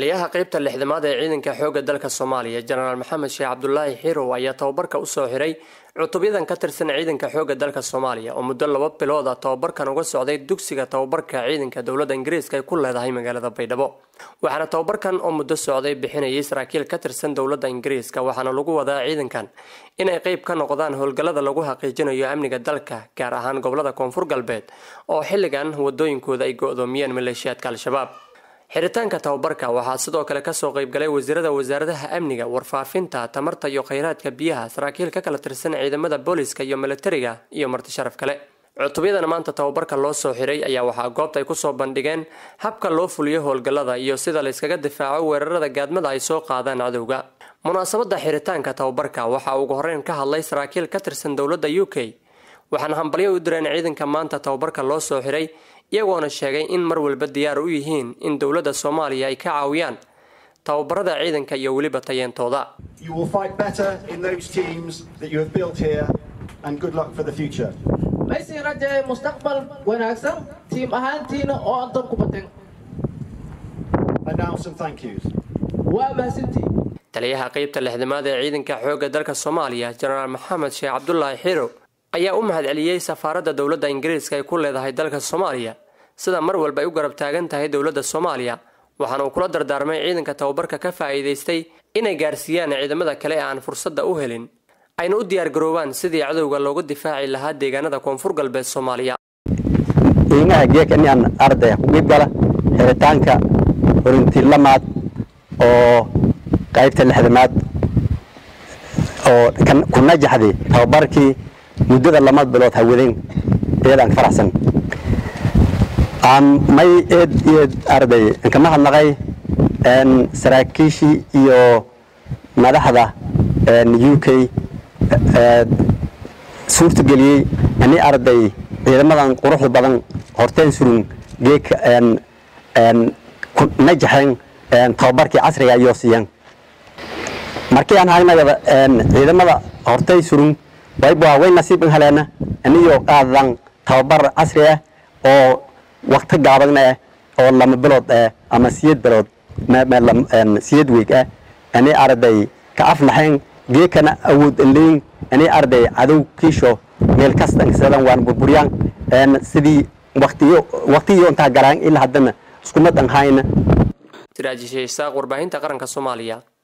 taliyaha qeybta lixdamaad ee ciidanka xoogga dalka soomaaliya jenaraal maxamed sheekh cabdulaahi xirow ayaa tababarka usoo xiray cutubyadan ka tirsan ciidanka xoogga dalka soomaaliya oo muddo laba bilood ah tababarkan uga socday dugsiga tababarka ciidanka dowladda ingiriiska ay ku leedahay magaalada baydhabo waxaana tababarkan oo muddo socday bixinayay saraakiil ka tirsan dowladda ingiriiska waxaana lagu wadaa ciidankan inay qeyb ka noqdaan howlgallada lagu xaqiijinayo amniga dalka gaar ahaan gobolada koonfur galbeed oo xilligan wadooyinkooda ay go-doomiyeen maleeshiyaadka al-shabaab xiritaanka tababarka waxaa sidoo kale kasoo qeybgalay wasiirada wasaaradaha amniga warfaafinta tamarta iyo kheyraadka biyaha saraakiil ka kala tirsan ciidamada booliska iyo milatariga iyo marti sharaf kale cutubyadan maanta tababarka loo soo xiray ayaa waxaa goobta ay kusoo bandhigeen habka loo fuliyo howlgallada iyo sida layskaga difaaco weerarada gaadmada ay soo qaadaan cadowga munaasabada xiritaanka tababarka waxaa ugu horeyn ka hadlay saraakiil ka tirsan dowladda u k waxaana hambalyo u direen ciidanka maanta tababarka loo soo xiray iyagoona sheegay in mar walba diyaar u yihiin in dowladda soomaaliya ay ka caawiyaan tababarada ciidanka iyo weliba tayeentooda maysin rajaye mustaqbal wanaagsan tiim ahaantiina oo aan dab ku batin waa mahadsantii taliyaha qeybta lixdamaad ee ciidanka xoogga dalka soomaaliya jenaraal maxamed sheekh cabdulaahi xiro ayaa u mahadceliyey safaaradda dowladda ingiriiska ay ku leedahay dalka soomaaliya sida mar walba ay u garab taagan tahay dowladda soomaaliya waxaana uu kula dardaarmay ciidanka tababarka ka faa'iidaystay inay gaarsiiyaan ciidamada kale ee aan fursadda u helin ayna u diyaargaroobaan sidii cadowga loogu difaaci lahaa deegaanada koonfur galbeed soomaaliya qiimaha geekanian ardaya ku qiibgala xiritaanka horintilamaad oo qaybta lixdamaad oo ku najaxday tababarkii muddada lama bilood hawadeen eedaan faraxsan may eed eed arday kama hadnaqay saraakiishii iyo madaxda u k suurtageliyey ani arday ciidamadan quruxda badan horteen surun geeka najaxeen tababarkii casriga ayoo siiyeen markii aan haynagada ciidamada hortay surun wayba way nasiiban haleena aniyoo qaadan tababar casri ah oo wakti gaabagna ah oo lama bilood ah ama siyad bilood siyad weeg ah ani arday ka aflaxeen geekana awood leyn ani arday cadow kiisho meel kastan sidan waan burburyaan sidii waqtiyo waqtiyo intaa galaan ilaa haddana isku mad an hayna siraajishe isaaq warbaahinta qaranka soomaaliya